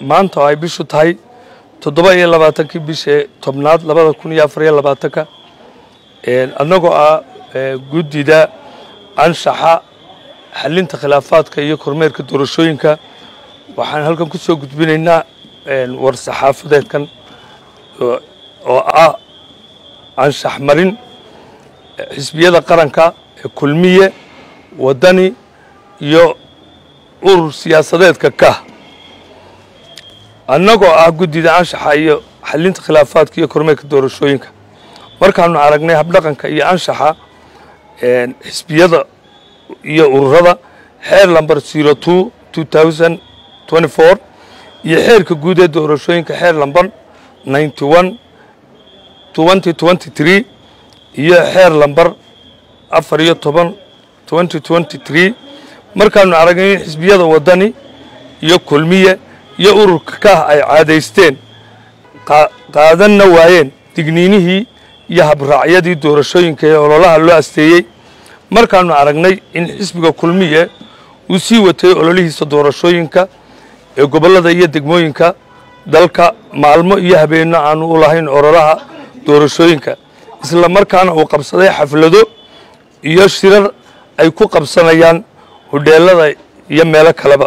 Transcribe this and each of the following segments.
maanta oo ay bishu tahay toddoba iyo labaatankii bishii tobnaad labada kun iyo afar iyo labaatanka annagoo ah guddida anshaxa xalinta khilaafaadka iyo kormeerka doorashooyinka waxaan halkan ku soo gudbinaynaa war saxaafadeedkan oo ah anshax marin xisbiyada qaranka ee kulmiye waddani iyo urur siyaasadeedka kah annagoo ah guddida anshaxa iyo xalinta khilaafaadka iyo kormeerka doorashooyinka markaanu aragnay habdhaqanka iyo anshaxa xisbiyada iyo ururada xeer lamber zero two two thousand twenty four iyo xeerka guud ee doorashooyinka xeer lamber ninety one twenty twenty three iyo xeer lamber afar iyo toban twenty twenty three markaanu aragnay in xisbiyada waddani iyo kulmiye iyo ururka kah ay caadaysteen qaadanna waayeen digniinihii iyo habraacyadii doorashooyinka ee ololaha loo asteeyey markaanu aragnay in xisbiga kulmiye uu sii watay ololihiisa doorashooyinka ee gobollada iyo degmooyinka dalka maalmo iyo habeenno aanu u lahayn ololaha doorashooyinka isla markaana uu qabsaday xaflado iyo shirar ay ku qabsanayaan hudheelada iyo meelo kaleba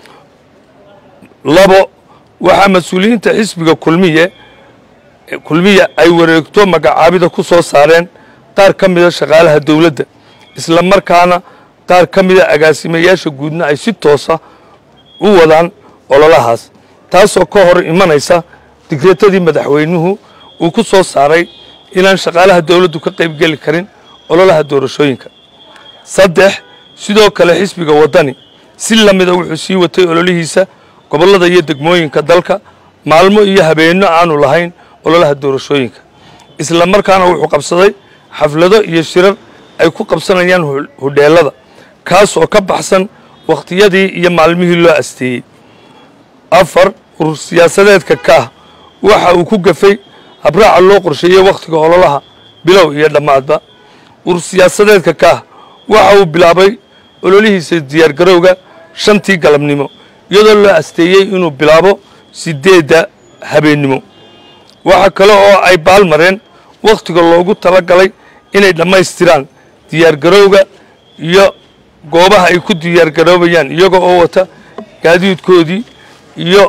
labo waxaa mas-uuliyiinta xisbiga kulmiye kulmiya ay wareegto magacaabida ku soo saareen qaar ka mida shaqaalaha dowladda isla markaana qaar ka mida agaasimayaasha guudna ay si toosa u wadaan ololahaas taasoo ka hor imanaysa digreetadii madaxweynuhu uu ku soo saaray inaan shaqaalaha dowladdu ka qaybgeli karin ololaha doorashooyinka saddex sidoo kale xisbiga waddani si la mida wuxuu sii watay ololihiisa gobollada iyo degmooyinka dalka maalmo iyo habeenno aanu lahayn ololaha doorashooyinka isla markaana wuxuu qabsaday xaflado iyo shirar ay ku qabsanayaan hudheelada kaas oo ka baxsan wakhtiyadii iyo maalmihii loo asteeyey afar urur siyaasadeedka kaah waxa uu ku gafay habraaca loo qorsheeyey wakhtiga ololaha bilow iyo dhammaadba urur siyaasadeedka kaah waxa uu bilaabay ololihiisa diyaargarowga shantii galabnimo iyadoo loo asteeyey inuu bilaabo sideedda habeennimo waxa kale oo ay baalmareen wakhtiga loogu tala galay inay dhammaystiraan diyaargarowga iyo goobaha ay ku diyaargaroobayaan iyaga oo wata gaadiidkoodii iyo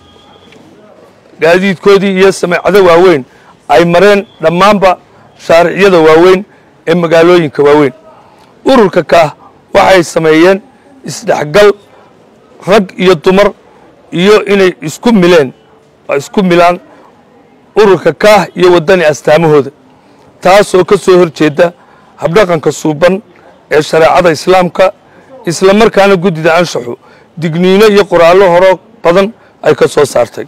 gaadiidkoodii iyo sameecado waaweyn ay mareen dhammaanba shaariciyada waaweyn ee magaalooyinka waaweyn ururka kaah waxay sameeyeen isdhexgal rag iyo dumar iyo inay isku mileen isku milaan ururka kaah iyo waddani astaamahooda taasoo ka soo hor jeeda habdhaqanka suuban ee shareecada islaamka isla markaana guddida anshaxu digniino iyo qoraallo horo badan ay ka soo saartay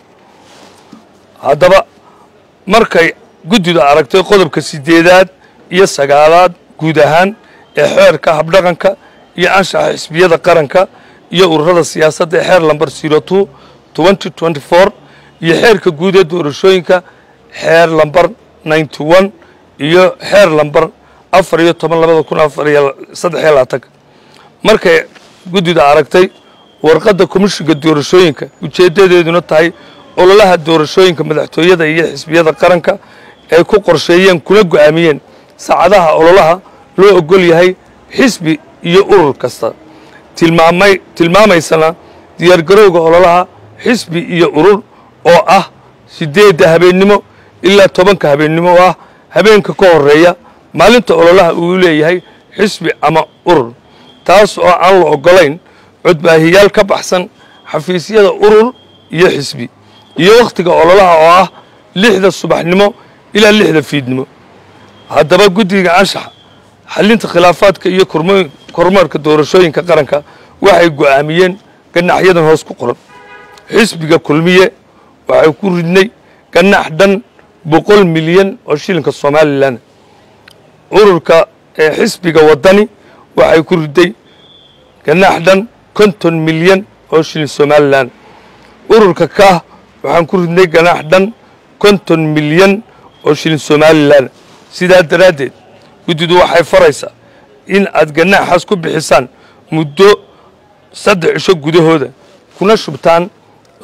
haddaba markay guddidu aragtay qodobka sideedaad iyo sagaalaad guud ahaan ee xeerka habdhaqanka iyo anshaxa xisbiyada qaranka iyo ururada siyaasadda ee xeer lamber zero two twenty twenty four iyo xeerka guud ee doorashooyinka xeer lamber ninety one iyo xeer lamber afar iyo toban labada kun afar iyo saddex iyo labaatanka markay guddida aragtay warqadda komishiga doorashooyinka ujeeddadeeduna tahay ololaha doorashooyinka madaxtooyada iyo xisbiyada qaranka ay ku qorsheeyeen kuna go'aamiyeen saacadaha ololaha loo ogol yahay xisbi iyo urur kasta tilmaamay tilmaamaysana diyaargarowga ololaha xisbi iyo urur oo ah sideedda habeennimo ilaa tobanka habeennimo oo ah habeenka ka horeeya maalinta ololaha uu leeyahay xisbi ama urur taas oo aan la ogolayn codbaahiyaal ka baxsan xafiisyada urur iyo xisbi iyo wakhtiga ololaha oo ah lixda subaxnimo ilaa lixda fiidnimo haddaba guddiga anshaxa xalinta khilaafaadka iyo kormeerka doorashooyinka qaranka waxay go'aamiyeen ganaxyadan hoos ku qoran xisbiga kulmiye waxay ku ridnay ganax dhan boqol milyan oo shilinka somalilan ururka ee xisbiga waddani waxay ku riday ganax dhan konton milyan oo shilin somalilan ururka kaah waxaan ku ridnay ganax dhan konton milyan oo shilin somalilan sidaa daraaddeed guddidu waxay faraysaa in aad ganaaxaas ku bixisaan muddo saddex cisho gudahooda kuna shubtaan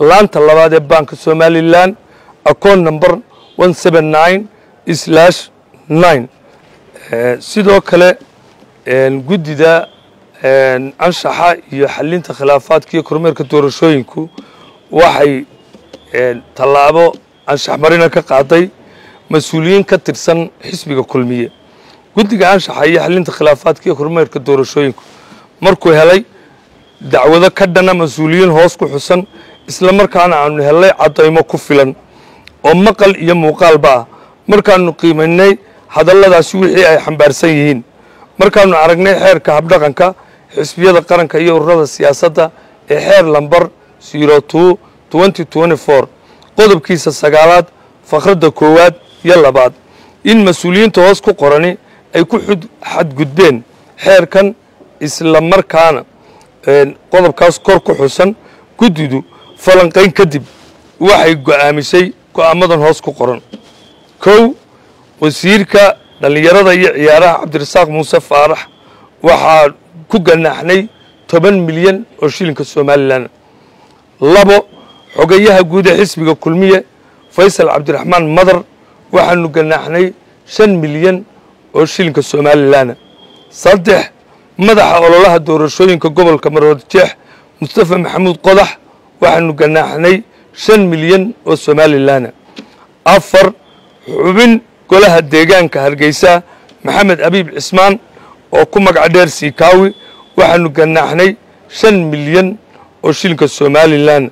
laanta labaad ee baanka somalilan account number one seven nine slash nine sidoo kale guddida anshaxa iyo xalinta khilaafaadka iyo kormeerka doorashooyinku waxay tallaabo anshax marina ka qaaday mas-uuliyiin ka tirsan xisbiga kulmiye guddiga anshaxa iyo xalinta khilaafaadka iyo kormeerka doorashooyinku markuu helay dacwado ka dhana mas-uuliyiin hoos ku xusan isla markaana aanu helnay caddaymo ku filan oo maqal iyo muuqaalba ah markaanu qiimaynay hadalladaasi wixii ay xambaarsan yihiin markaanu aragnay xeerka habdhaqanka xisbiyada qaranka iyo ururada siyaasadda ee xeer lambar zero two twenty twenty four qodobkiisa sagaalaad fakradda koowaad iyo labaad in mas-uuliyiinta hoos ku qorani ay ku xadgudbeen xeerkan isla markaana qodobkaas kor ku xusan guddidu falanqayn kadib waxay go'aamisay go'aamadan hoos ku qoran kow wasiirka dhallinyarada iyo ciyaaraha cabdirasaaq muuse faarax waxaa ku ganaaxnay toban milyan oo shilinka somalilan labo xogayaha guud ee xisbiga kulmiye faysal cabdiraxmaan madar waxaanu ganaaxnay shan milyan oo shilinka somalilan saddex madaxa ololaha doorashooyinka gobolka maroodjeex mustafa maxamuud qodax waxaanu ganaaxnay shan milyan oo somalilan afar xubin golaha deegaanka hargeysa maxamed abiib cismaan oo ku magaca dheer siikaawi waxaanu ganaaxnay shan milyan oo shilinka somalilan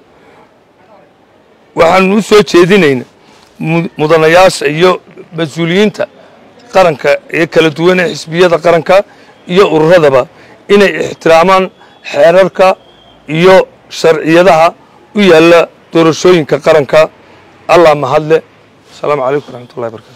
waxaanu u soo jeedinayna mudanayaasha iyo mas-uuliyiinta qaranka ee kala duwan ee xisbiyada qaranka iyo ururadaba inay ixtiraamaan xeerarka iyo sharciyadaha u yaalla doorashooyinka qaranka allah mahadle asalaamu calaykum waraxmatullahi barkatu